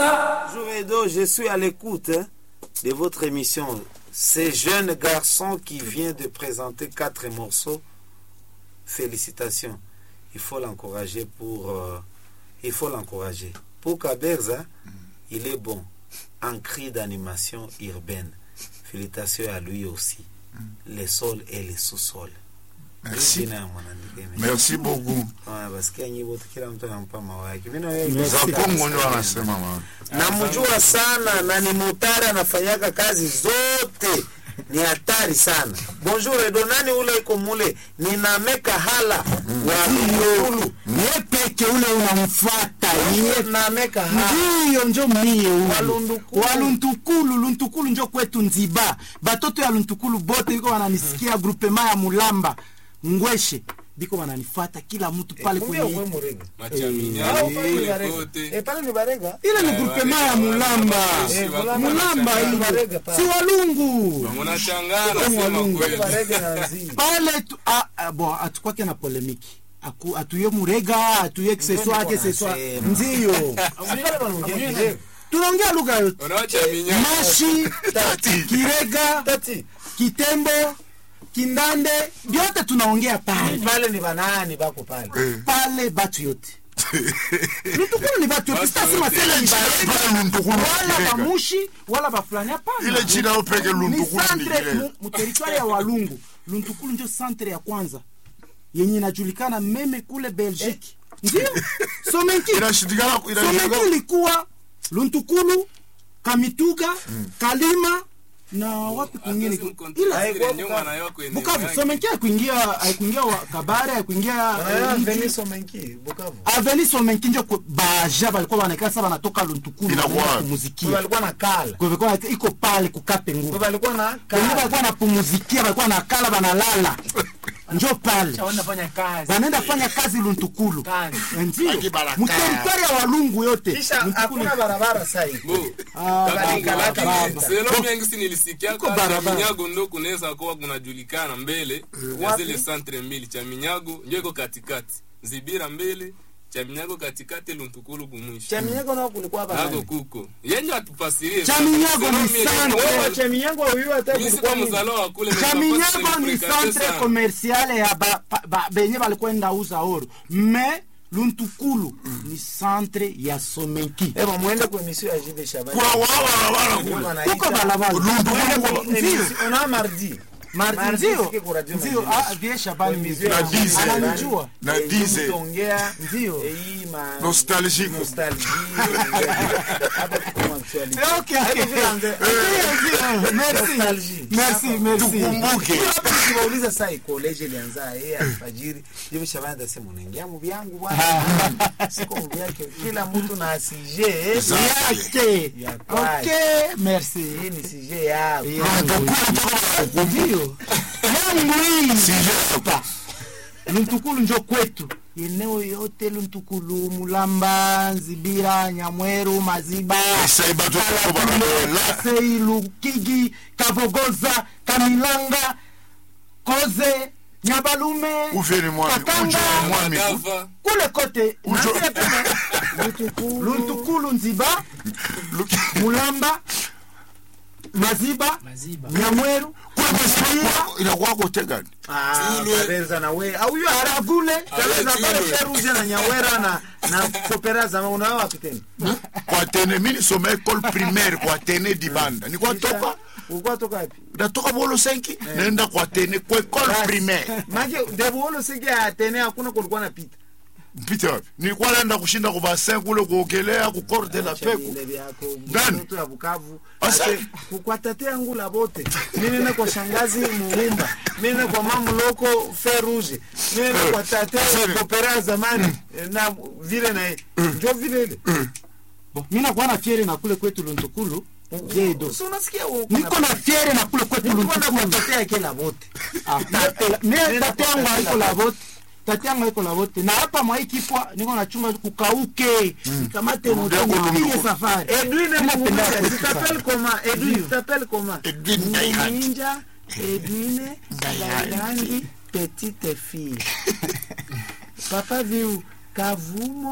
sasa Jouedo, je suis à l'écoute hein, de votre émission. Ce jeune garçon qui vient de présenter quatre morceaux, félicitations. Il faut l'encourager pour. euh, il faut l'encourager. Pour Kaberza, il est bon en cri d'animation urbaine. Félicitations à lui aussi. Le sol et le sous-sol. Merci. Jina ya mwanamke. Merci beaucoup. Ah, basikia nyimbo tu, kila mtu anampa mawa yake. Mimi na wewe Za Kongo ndio wanasema mama. namjua sana na ni mutari anafanyaka kazi zote ni hatari sana bonjour edo nani ule iko mule ninameka hala wa Lulu. Ye peke ule unamfuata ye nameka hala ndiyo njo mie Waluntukulu. waluntukulu luntukulu njo kwetu nziba batoto ya luntukulu bote biko wananisikia grupema ya mulamba ngweshe biko wananifata kila mtu pale Kumbia kwenye ukwe murega Machaminya, Ah, pale ni kule barega. kote. Eh, pale ni barega ile ni grupema ya mulamba Eh, Mulamba. mulamba Mulamba ile barega pale. si walungu Munachangana sema Walungu. kweli. barega na nzi pale tu, ah, ah, bon atukwake na polemiki Aku- atuye murega atuye kiseswake seswa wanasema. ndiyo Pale wanaongea Kirega. tunaongea lugha yote Unawachaminya. mashi Tati. kirega Tati. kitembo kindande vyote tunaongea pale pale ni banani bako pale pale batu yote lutukulu ni batu yote Batu sitasema yote. tena ni barega Pale Luntukulu wala Kirega. bamushi wala bafulani hapana Ile jina yao peke ni Luntukulu centre Kirega. mu- mu territoire ya walungu luntukulu ndio centre ya kwanza yenye inajulikana meme kule belgique ndio somenki Inashindikana somenki inashindikana. ilikuwa luntukulu kamituga kalima na wapi kwingine Hatuwezi ila mkontrol haikuwa ile nyuma na yako eneo bukavu yake. somenki haikuingia haikuingia wa- kabare haikuingia Ah, eh, mji. Venice Omenki, Bukavu. aveni somenki njo ku- baja balikuwa wanakaa sa banatoka luntukulu Inakuwa- wanaenda Kwa kumuzikia walikuwa na kala Kwa hivyo kwa- iko pale kukape nguvu Kwa walikuwa na wengine kala walikuwa napumuzikia walikuwa nakala banalala njo pale wanafanya kazi wanaenda fanya kazi luntukulu Kazi. ndio Wakibaraka. muteritwari ya walungu yote kisha Luntukulu- hakuna barabara sasa hivi Bo, Ah, kati- baba, kati- baba. selo mingi si nilisikia Iko kwa barabara. Chaminyago ndo kunaweza kuwa kunajulikana mbele ya Wapi? zile centre mbili Chaminyago ndio iko katikati Zibira mbele Chaminyago katikati Luntukulu kumwisho Chaminyako nao kulikuwa Nago banani kuko yenye atufasirie Chaminyago Selo ni mie- centre. wewe Chaminyako huyu hata Mimi kulikuwa sikuwa nini? mzalo wa kule chaminyago ni centre commerciale ya ba, ba, ba, benye balikwenda uza oro me luntukulu ni centre ya somenki Eba muende kwa emission ya Jibe Shabani. Kwa wao barabara Huko kule. wanaita- kuko balabala Muende kwa Ndio. emission- ona mardi. Mardi Mardi ndio sike kwa radio ndio Nigeria. ah vie shabani Kwa ndio. emission ya Dize. Jibe Shabani. ananijua Na Eh, dize. mtaongea Ndio. eh, hii ma Nostalgique. nostalgie. Hapa tuko ma actuality. Okay, okay. Hebu vile anze- Ndio, ndio. Merci. Nostalgie. Merci, merci. Tukumbuke. hapa nikiwauliza saa college ilianza yeye alfajiri Jibe Shabani atasema unaingia mu vyangu bwana siko mu vyake kila mtu na asije Yake. Ya kwake. Okay, merci. hii ni sije yako ndio yangu hii hapa luntukulu njo kwetu eneo yote luntukulu mulamba nzibira nyamweru maziba Saiba tu kwa barabara. sei lukigi kavogoza kamilanga koze nyabalume Ufeni mwami. Katanga. Ujo mwami. Gava kule kote Ujo. luntukulu nziba mulamba maziba maziba nyamweru Kule kwa inakuwa kote gani? Kabenza na we au hiyo aragule Kabenza Tilwe. pale Feruze na Nyawera na na Kopera za unao wapi tena Kwa tene mimi nisoma école primaire kwa tene dibanda. Ni kwa toka ulikuwa toka wapi natoka bolo 5 naenda kwa tene kwa école primaire. Maji debuolo sige atene hakuna kulikuwa na pita Mpita wapi? Nilikuwa naenda kushinda kwa bassin kule kuogelea ku Cor de la Peco. Ile vyako Gani? mtoto ya Bukavu Asa- Ate, kwa tate yangu la bote mimi nene kwa shangazi Muhumba mimi nene kwa mamu loko Feruze mimi nene kwa tate Sere. Kopera zamani na vile na ndio vile ile mi nakuwa na fiere na kule kwetu luntukulu jedo So unasikia u- niko na fiere na kule kwetu Nilikuwa na luntukulu kutetea kila bote Ah, tate- mie tate yangu haiko la vote tate yangu haiko la vote na hapa mwaikipwa niko nachunga kukauke nikamate moto Ndio, nipige ndio. safari Edwin Mimi napenda Muhumba, kwetu tu t'appelles comment Edwin tu t'appelles comment Edwin Dayhan. Ninja Edwin Dayhangi petite fille Papa viu Kavumo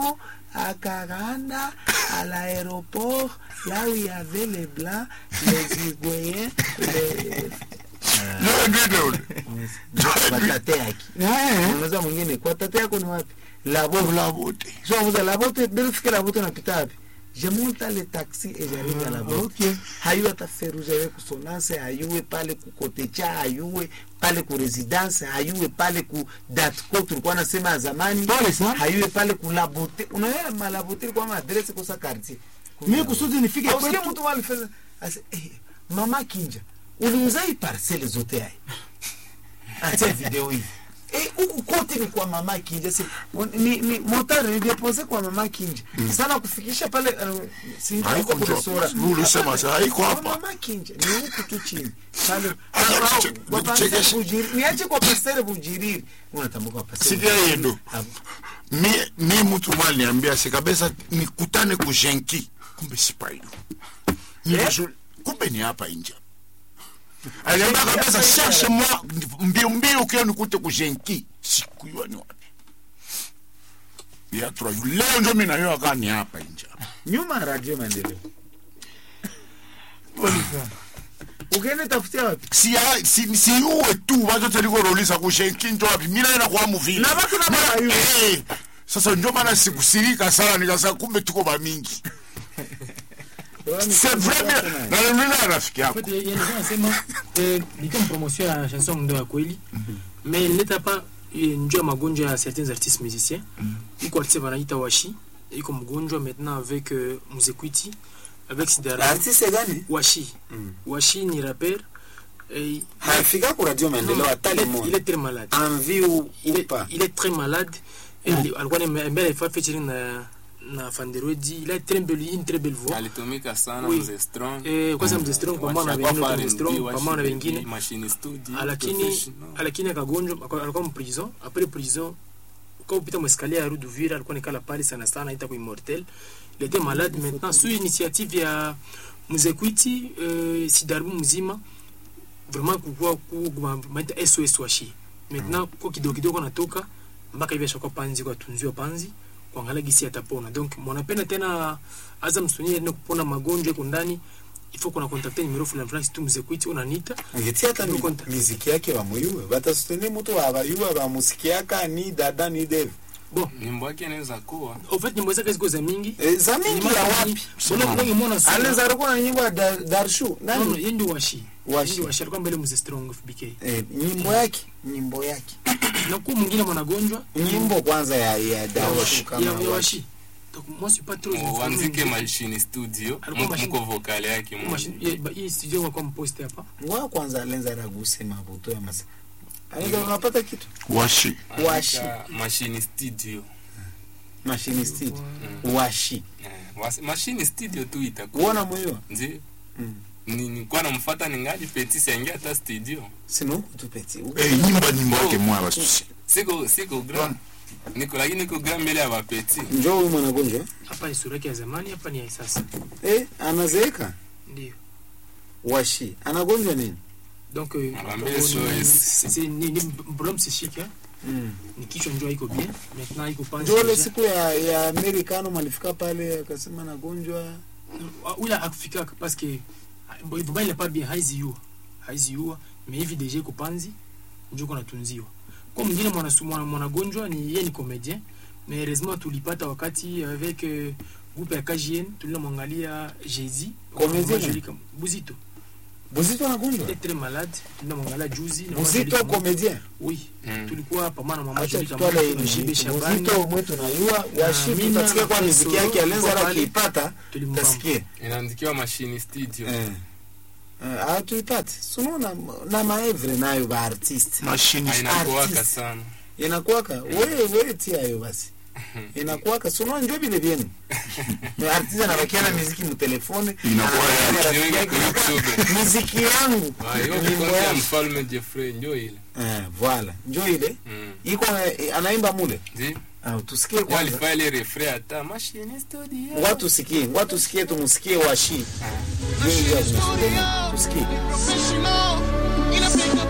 akaenda à l'aéroport là où il y avait les blancs les uruguayens les Ndio ule. kwa tate yake unaweza mwingine kwa tate yako ni wapi labo Labote. so amuza labote delifike labote napita wapi je monte le taxi et j'arrive à labote okay. hayuwe hata feruja yewe kusonanse hayuwe pale kukotecha hayuwe pale ku residence hayuwe pale ku datco tulikuwa nasema ya zamani Pole sana. hayuwe pale ku labote unaona malabote ilikuwa maadrese kosa quartier mi kusudi nifike Ausikie kwetu mtu alifanya ase eh, mama kinja uliuza hii parcele zote hai acha video hii Eh, huku kote ni kwa mama kinja si, ni, ni motari nilidepoze kwa mama kinja sana kufikisha pale uh, si Haiko huko njoo. sura. Ulisema sasa, haiko Kwa hapa. mama kinja ni huku tu chini pale Acha Au- niche- kwa nichekeshe. pasere bujiri niache kwa pasere bujiriri unatambuka kwa pasere Sikia bujiriri. yendo. Hapo. mi mi mtu mwa aliniambia si kabisa nikutane kujenki kumbe sipayo Nilishu- kumbe ni hapa nje aliambia kabisa shashe mwa mbio mbio kio nikute kujenki sikuyua ni wapi yatura leo njo mi nayo akaa ni hapa nje nyuma ya radio maendeleo ukienda tafutia wapi si si siuwe tu watoto likorolisa kujenki njo wapi mi naenda kwa muvile Na batu na baba yu. Eh, sasa njo maana sikusirika sana nikasa kumbe tuko bamingi c'est vrai mais na mimi na rafiki En yako fait, il y a des gens nasema eh, ni kama promotion ya chanson ndo ya kweli mais ileta pa eh, njoo ya magonjwa ya certains artistes musiciens iko artiste wanaita washi iko mgonjwa maintenant avec euh, muzekwiti avec sidara artiste gani washi washi ni rapper eh, hafika ku radio maendeleo hata il est- il limoja est très malade envie ou, il ou est, pas il est très malade Et ali- alikuwa mbele alifanya featuring na na Fanderodi il a très belle une très belle voix alitumika sana Oui. mzee strong eh kwanza mzee strong pamoja na wengine Washakuwa mzee strong R&B, pamoja na wengine machine studio lakini professional. lakini akagonjwa aka- alikuwa mprison après prison kwa upita mweskalier ya rue d'Uvira alikuwa nikala pale sana sana ita kwa immortel il était malade maintenant sous initiative ya Muzekwiti euh, Sidarbu mzima vraiment kukua kumaita SOS washi maintenant kwa kidogo kidogo natoka mpaka hivi ashakuwa panzi kwa tunziwa panzi kuangalia gisi atapona donc mwanapenda tena aza msuni ende kupona magonjwa iko ndani ifo kuna kontakte numero fulani fulani situ Muzekwiti unanita ngiti hata mi- Nukonta. miziki yake bamuyuwe batasutene mutu wabayuwa bamusikiaka ni dada ni devi bon nyimbo yake inaweza kuwa au fait nyimbo zake ziko za mingi e, za mingi ya wapi unamwona anaweza alikuwa na nyimbo ya Dar- darshu nani yendi washi Washi. Yendi washi alikuwa mbele mzee strong FBK eh, nyimbo yake nyimbo yake na kwa mwingine mwanagonjwa nyimbo kwanza ya, ya darshu ya kama ya wapi. washi donc moi je suis pas trop informé. wanzike machine studio Alikuwa mko- machine- mko vokale yake Kwa mmoja. machine- ya- ba- hii studio kwa mposte hapa wa kwanza alenza raguse mabuto ya masa anaweza unapata kitu washi washi Andika machine studio machinist washi Eh, was- machine studio tu itakuwa uona mwiwa nzi Mm. ni nilikuwa namfuata ningali petit siangia hata studio sinuku tupeti Eh, nyimba nyimbo yake mwa basusi siko siko grand niko lakini niko grand mbele ya bapeti njo huyu mwanagonjwa hapa ni sura yake ya zamani hapa ni ya sasa eh, anazeeka ndio washi anagonjwa nini donc euh, Anambia ni- SOS. c'est- c'est- ni ni problème psychique hein mm. ni kichwa njoo iko bien maintenant iko panzi njo ile déjà. siku ya, ya amerikano malifika pale akasema nagonjwa Ah, ula akufika parce que bon, il n'est pas bien haiziua haiziua mais hivi deja iko panzi njo kona tunziwa kwa mwingine mwanasu- mwana- mwanagonjwa ni yeye ni comédien mais heureusement tulipata wakati avec euh, groupe ya KGN tulinamwangalia Jezi Comédien Majorika- Buzito buzito anagonjwa il est très malade tulinamwangalia juzi na buzito Majorika- comédien oui Mm. tulikuwa pamoja na mama acha Majorika tutwale Mwana, Jibe Shabani buzito mwetu nayua washi Mina, tutasikia kwa miziki yake Solo, alenza Kopali. akiipata tulimbamba tasikie inaandikiwa machine studio eh. Eh, hatuipate sunaona na maevre nayo baartiste mashini inakuwaka artist. sana inakuwaka we we tiayo basi inakuwaka sunaona njo vile vyenu artiste anabakia na miziki mutelefone Inakuwa ya- anabakia na Jiweke rafiki yake, kwa YouTube. miziki yangu Ah, hiyo nyimbo kwanza ya yangu mfalme Jeffrey njo ile eh, voila njo ile Mm. iko eh, anaimba mule Nzi? ah, tusikie kwanza walifaa ile refrain hata machine studio ngoja tusikie ngoja tusikie tumusikie washi Njo ile ya kumsikia. tusikie Professional, inapiga